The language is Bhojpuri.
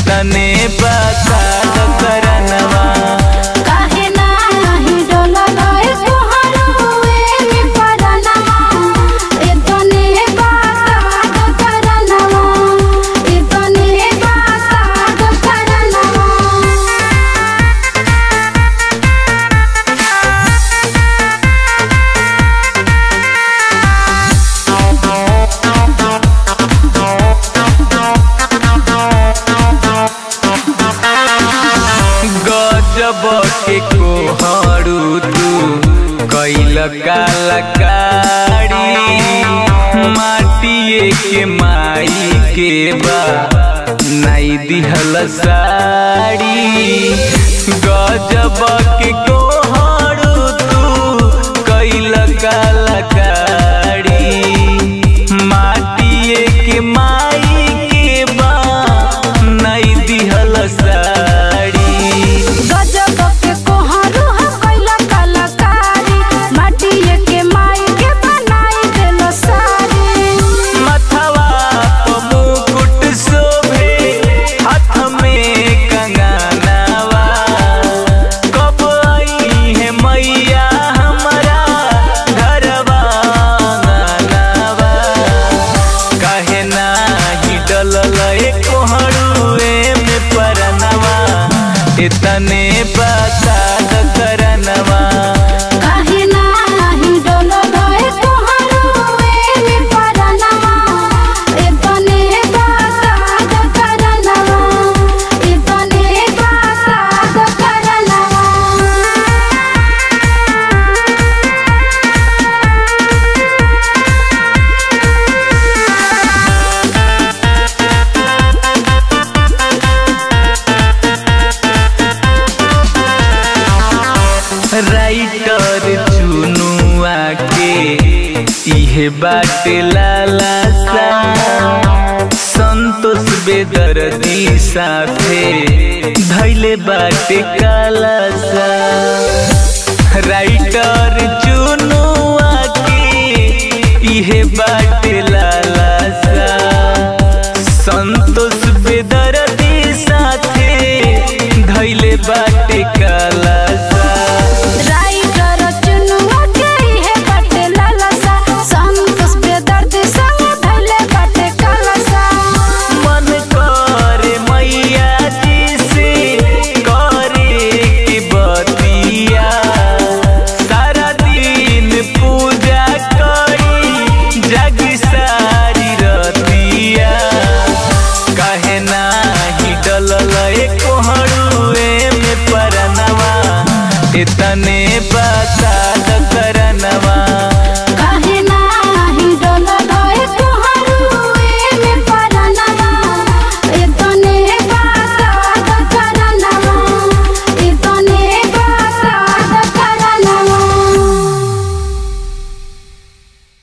इतने बता द करनवा काहे नाही डोलल है सुहरवे में परनवा इतने बात करनवा इतने बात करनवा गजब के कोहरू तू कैल कालकारी माटिए के माई के बा नाई दिहल साड़ी गजब के कोहरू तू कैल कालकारी माटिए के माई के बा नाई दिहल साड़ी गजब के कोहरू ह कैला कलाकारी माटिए के माई के बनाई देलो सारी मथवा प मुकुट शोभे हाथ में कंगनवा कब आई है मैया हमारा घरवा अंगनवा काहे नाही डलल कोहरुए में परनवा इतने बता द करनवा काहे नाही डोलल है कोहरुए में परनवा इतने बात करनवा इतने बात करनवा राइटर चुनुआ के इहे बाटे लाला सा संतोष बेदर्दी साथे धैले बाटे काला सा राइटर चुनुआ के इहे बाटे लाला सा संतोष बेदर्दी साथे धैले बाटे काला सा राइटर चुनुआ के है बटे लालसा संतोष बेदर्द संग धैले बटे कलसा मन करे मैया जी से करे की बतिया सारा दिन पूजा करी जग सारी रतिया काहे नाही डलल कोहरुए में परनवा इतने